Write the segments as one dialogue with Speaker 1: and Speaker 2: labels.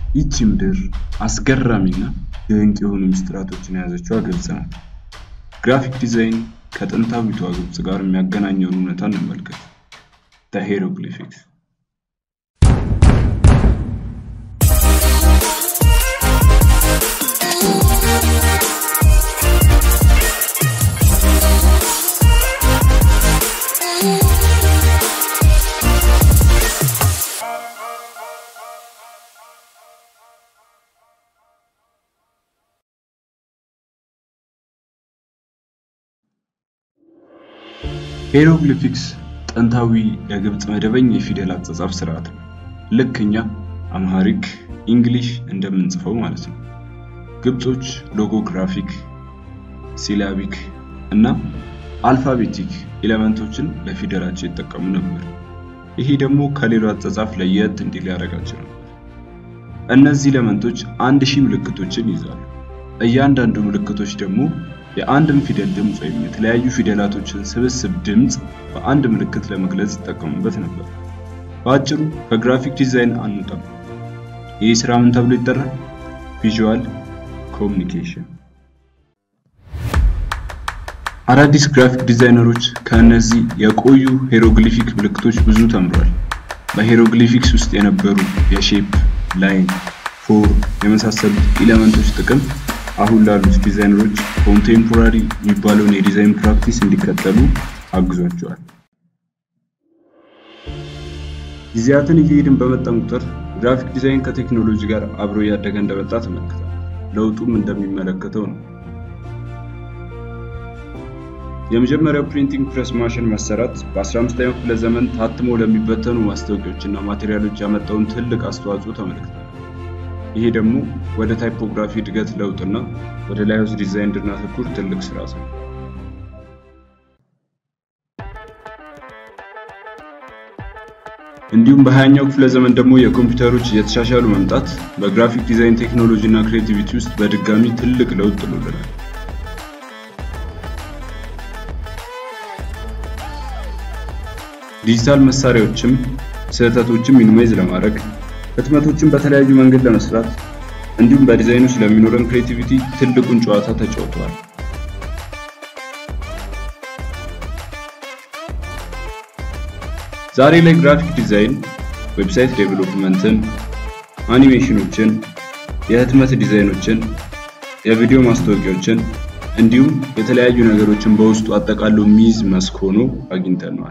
Speaker 1: ይቺ ምድር አስገራሚና ድንቅ የሆኑ ምስጢራቶችን የያዘችው ግብጽ ናት። ግራፊክ ዲዛይን ከጥንታዊቷ ግብጽ ጋር የሚያገናኘውን እውነታ እንመልከት። ዘ ሄሮግሊፊክስ ሄሮግሊፊክስ ጥንታዊ የግብጽ መደበኛ የፊደል አጻጻፍ ስርዓት ነው። ልክ እኛ አምሃሪክ፣ እንግሊሽ እንደምንጽፈው ማለት ነው። ግብጾች ሎጎግራፊክ፣ ሲላቢክ እና አልፋቤቲክ ኤሌመንቶችን ለፊደላቸው ይጠቀሙ ነበር። ይሄ ደግሞ ከሌላው አጻጻፍ ለየት እንዲል ያደርጋቸው ነበር። እነዚህ ኤሌመንቶች አንድ ሺህ ምልክቶችን ይይዛሉ። እያንዳንዱ ምልክቶች ደግሞ የአንድን ፊደል ድምፅ ወይም የተለያዩ ፊደላቶችን ስብስብ ድምፅ በአንድ ምልክት ለመግለጽ ይጠቀሙበት ነበር። በአጭሩ ከግራፊክ ዲዛይን አንወጣም። ይህ ስራ ምን ተብሎ ይጠራል? ቪዥዋል ኮሚኒኬሽን። አዳዲስ ግራፊክ ዲዛይነሮች ከእነዚህ የቆዩ ሄሮግሊፊክ ምልክቶች ብዙ ተምሯል። በሄሮግሊፊክስ ውስጥ የነበሩ የሼፕ፣ ላይን፣ ፎር የመሳሰሉት ኤሌመንቶች ጥቅም አሁን ላሉት ዲዛይነሮች ኮንቴምፖራሪ የሚባለውን የዲዛይን ፕራክቲስ እንዲከተሉ አግዟቸዋል። ጊዜያትን እየሄድን በመጠን ቁጥር ግራፊክ ዲዛይን ከቴክኖሎጂ ጋር አብሮ እያደገ እንደመጣ ተመልክቷል። ለውጡም እንደሚመለከተው ነው። የመጀመሪያው ፕሪንቲንግ ፕሬስ ማሽን መሰራት በ15ኛው ክፍለ ዘመን ታትሞ ለሚበተኑ ማስታወቂያዎችና ማቴሪያሎች ያመጣውን ትልቅ አስተዋጽኦ ተመልክቷል። ይሄ ደግሞ ወደ ታይፖግራፊ እድገት ለውጥና ወደ ላይሆስ ዲዛይን እንድናተኩር ትልቅ ስራ ነው። እንዲሁም በሀያኛው ክፍለ ዘመን ደግሞ የኮምፒውተሮች እየተሻሻሉ መምጣት በግራፊክ ዲዛይን ቴክኖሎጂ እና ክሬቲቪቲ ውስጥ በድጋሚ ትልቅ ለውጥ ጥሎልናል። ዲጂታል መሳሪያዎችም ስህተቶችን ሚኒማይዝ ለማድረግ ህትመቶችን በተለያዩ መንገድ ለመስራት እንዲሁም በዲዛይኑ ስለሚኖረን ክሬቲቪቲ ትልቁን ጨዋታ ተጫውተዋል። ዛሬ ላይ ግራፊክ ዲዛይን ዌብሳይት ዴቨሎፕመንትን፣ አኒሜሽኖችን፣ የህትመት ዲዛይኖችን፣ የቪዲዮ ማስታወቂያዎችን እንዲሁም የተለያዩ ነገሮችን በውስጡ አጠቃሎ የሚይዝ መስክ ሆኖ አግኝተነዋል።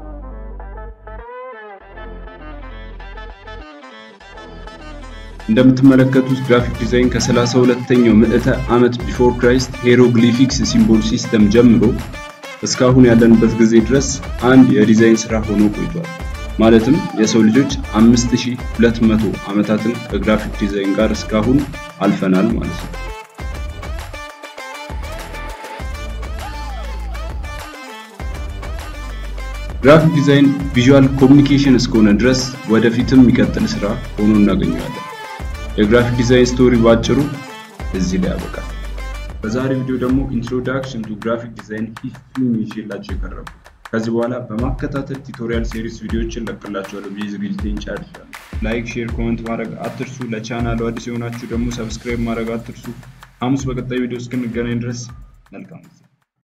Speaker 1: እንደምትመለከቱት ግራፊክ ዲዛይን ከ32ኛው ምዕተ ዓመት ቢፎር ክራይስት ሄሮግሊፊክስ ሲምቦል ሲስተም ጀምሮ እስካሁን ያለንበት ጊዜ ድረስ አንድ የዲዛይን ስራ ሆኖ ቆይቷል። ማለትም የሰው ልጆች 5200 ዓመታትን ከግራፊክ ዲዛይን ጋር እስካሁን አልፈናል ማለት ነው። ግራፊክ ዲዛይን ቪዥዋል ኮሚኒኬሽን እስከሆነ ድረስ ወደፊትም የሚቀጥል ስራ ሆኖ እናገኘዋለን። የግራፊክ ዲዛይን ስቶሪ ባጭሩ እዚህ ላይ ያበቃል። በዛሬ ቪዲዮ ደግሞ ኢንትሮዳክሽን ቱ ግራፊክ ዲዛይን ፊፍቲን ይዤላችሁ የቀረቡ ከዚህ በኋላ በማከታተል ቱቶሪያል ሴሪስ ቪዲዮዎችን ለቅላችኋለሁ ብዬ ዝግጅቴን ጨርሻለሁ። ላይክ፣ ሼር፣ ኮመንት ማድረግ አትርሱ። ለቻናሉ አዲስ የሆናችሁ ደግሞ ሰብስክራይብ ማድረግ አትርሱ። ሐሙስ በቀጣይ ቪዲዮ እስክንገናኝ ድረስ መልካም ጊዜ